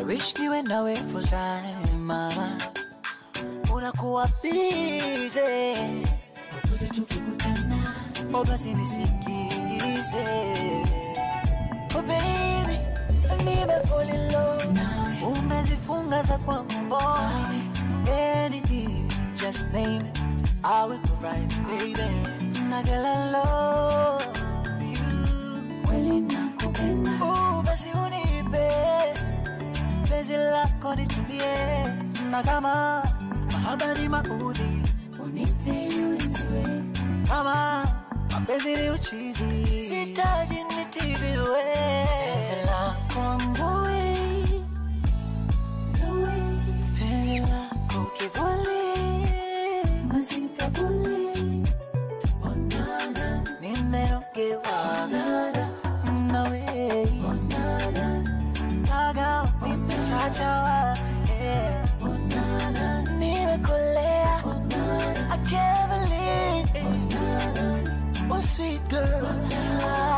wish niwe nawe full time mama unakuwa busy popote tukikutana oh basi nisikize oh baby nime fall in love umezifunga za kwangu boy anything just name it I will provide baby na girl I love you Kweli nakupenda Oh, basi unipe penzi lako nitulie, na kama mahaba ni maudhi, unipe niweziwe kama mapenzi ni uchizi, sitaji nitibiwe penzi lako ngui, penzi lako kivuli, masikavuli onana nimeogewa nawe onana Kaga nimechachawa yeah. onana Nimekolea onana I can't believe it. Oh sweet girl